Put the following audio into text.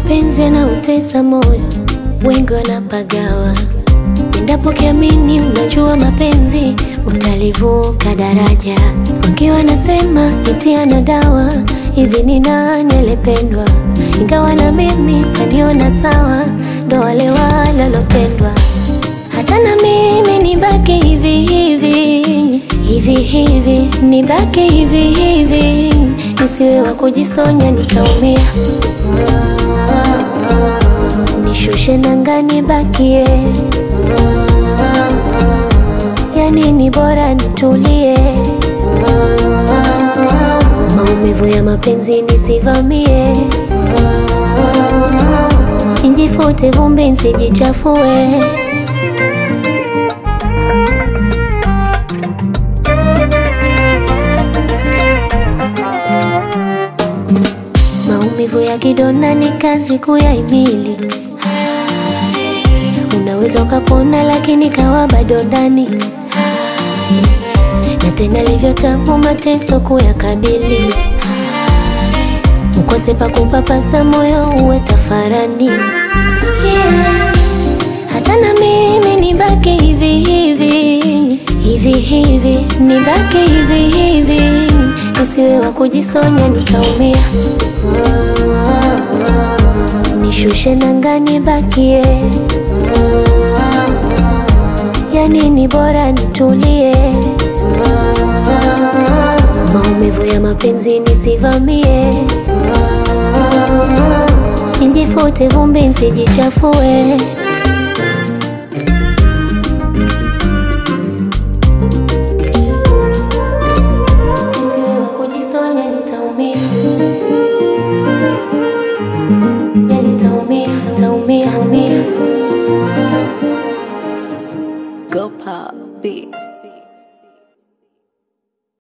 mapenzi yanautesa moyo, wengi wanapagawa. Endapo kiamini, unajua mapenzi utalivuka daraja. Wengi wanasema itia na dawa, hivi ni nani alipendwa? Ingawa na mimi kaniona sawa, ndo wale walolopendwa. Hata na mimi nibaki hivi hivi hivi hivi, nibaki hivi hivi, nisiwe wa kujisonya nikaumia. Nishushe nanga nibakie, yani ni bora nitulie. Maumivu ya mapenzi nisivamie, nijifute vumbi nsijichafue. Maumivu ya kidonda ni kazi kuyahimili. Unaweza ukapona, lakini kawa bado ndani, na tena livyo tabu mateso kuyakabili. Ukose pa kupapasa moyo uwe tafarani, yeah. Hata na mimi nibaki hivi hivi hivi hivi, nibaki hivi hivi, nisiwe wa kujisonya nikaumia. Nishushe nanga nibakie, yani ni bora nitulie. Maumivu ya mapenzi nisivamie, nijifute vumbi nsijichafue. Nisiwe wa kujisonya nitaumia. Ya nitaumia, nitaumia, nitaumia. Go Pop Beats.